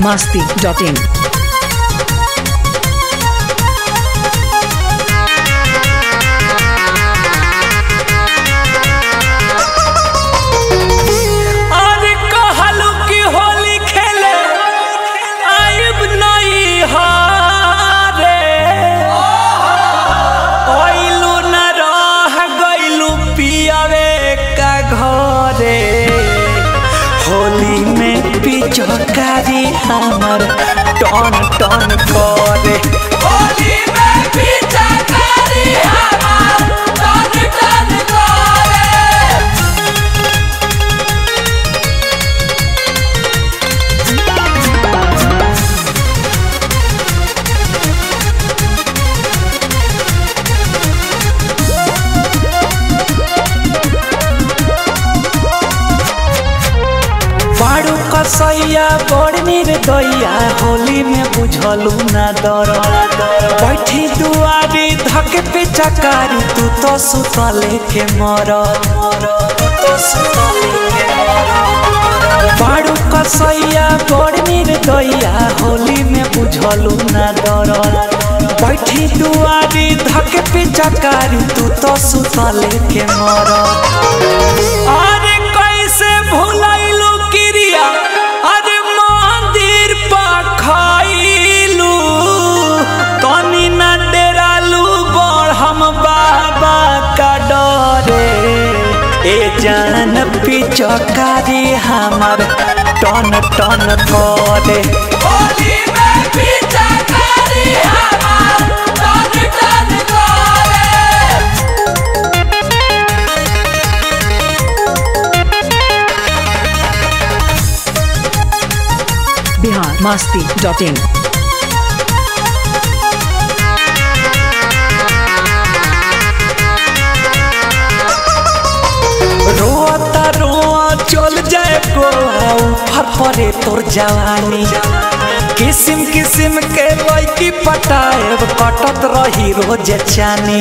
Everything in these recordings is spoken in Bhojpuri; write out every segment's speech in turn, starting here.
masti.in. अरे कहलू कि होली खेले आइब नहीं हारे ओइलू न रह गइलू पियावे का घरे होली में पिचकारी हमर टन टन करे होली में पिचकारी हमर टन टन करे बाड़ू कसैया बड़ निर्दया होली में बुझलू ना दर बैठी दुआरी धके पे चकारी तू तो सुतले के मर बाड़ू कसैया बड़ निर्दया होली में बुझलू ना दर बैठी दुआरी धके पे चकारी तू तो सुतले के मर अरे कैसे भुलैलू क्रिया अरे मंदिर पखैलू तनी न डेरालू बड़ हम बाबा का डरे ए जान पिचकारी हमर टन टन करे होली में पिचकारी हमर टन टन करे Bihar masti.in. रोता रोआ चल जाए को फर परे तोर जवानी किसिम किसिम के लड़की पटाएब कटत रही रोज चानी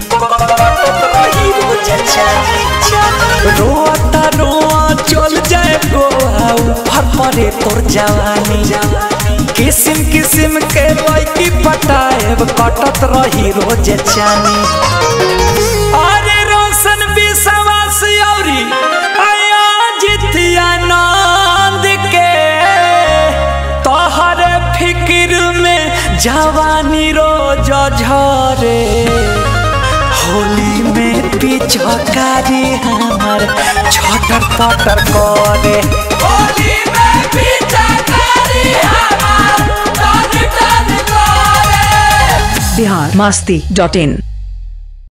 रोता रोआ चल जाए को फर परे तोर जवानी किसिम किसिम के लड़की पटाएब कटत रही रोज चानी अरे रोशन विश्वास औरी आया जितिया नंद के तोहर फिक्र में जवानी रोज झरे होली में पिचकारी हमर छटर पटर करे होली में पिचकारी हमर टन टन करे Bihar masti.in.